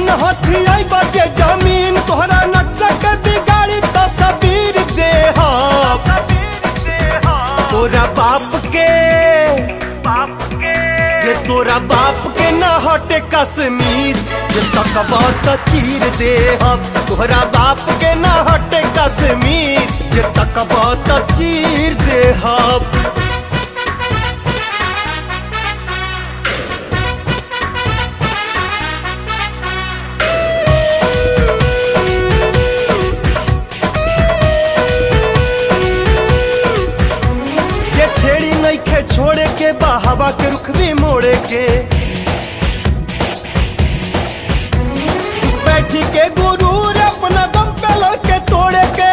हाथी आई बचे जमीन तोहरा नक्शा के बिगाड़ी तस्वीर दे तोरा बाप के रे तोरा बाप के न हटे कश्मीर जे तकबा त चीर दे हम तोहरा बाप के न हटे कश्मीर जे तकबा त चीर दे हम जे छेड़ी नइखे छोड़े के बा हवा के रुख भी मोड़े के उस बैठी के गुरूर अपना दम पे लड़के तोड़े के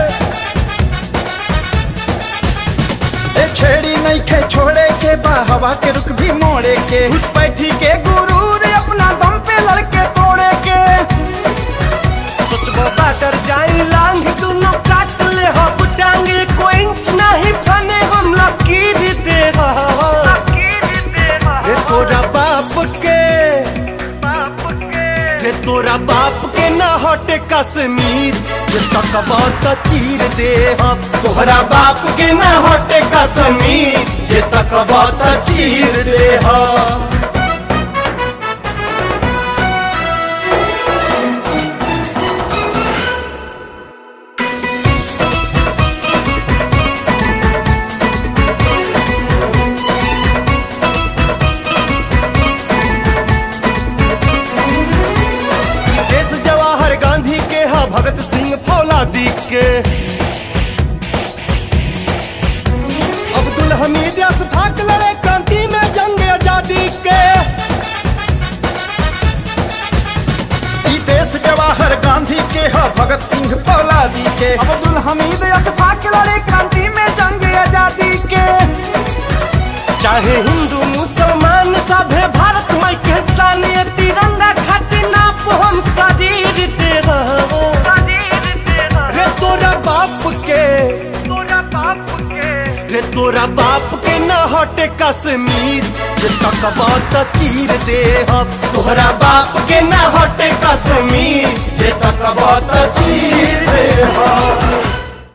जे छेड़ी नहीं खे छोड़े के बा हवा के रुख भी मोड़े के उस बैठी के गुरूर अपना दम पे लड़के तोड़े के सोचबो बाटर जाई लांग दुनो काट ले हब टांगे कोई इंच नहीं फने हम लकीर दे रे तोरा बाप के रे तोरा बाप के ना हटे कश्मीर जे तकबा त चीर दे हम तोहरा बाप के ना हटे कश्मीर जे तकबा त चीर दे हम देश जवाहर गांधी के हा भगत सिंह फौलादी के अब्दुल हमीद अशफाक लड़े क्रांति में जंग आजादी के ई देश जवाहर गांधी के ह भगत सिंह फौलादी के अब्दुल हमीद अशफाक लड़े क्रांति में जंग आजादी के चाहे हिंदू मुसलमान सभे भारत माई के सानी तिरंगा खातिर नाप हम शरीर दे रे तोरा बाप के रे तोरा बाप के न हटे कश्मीर जे तकबा त चीर दे हम तोहरा बाप के न हटे कश्मीर जे तकबा त चीर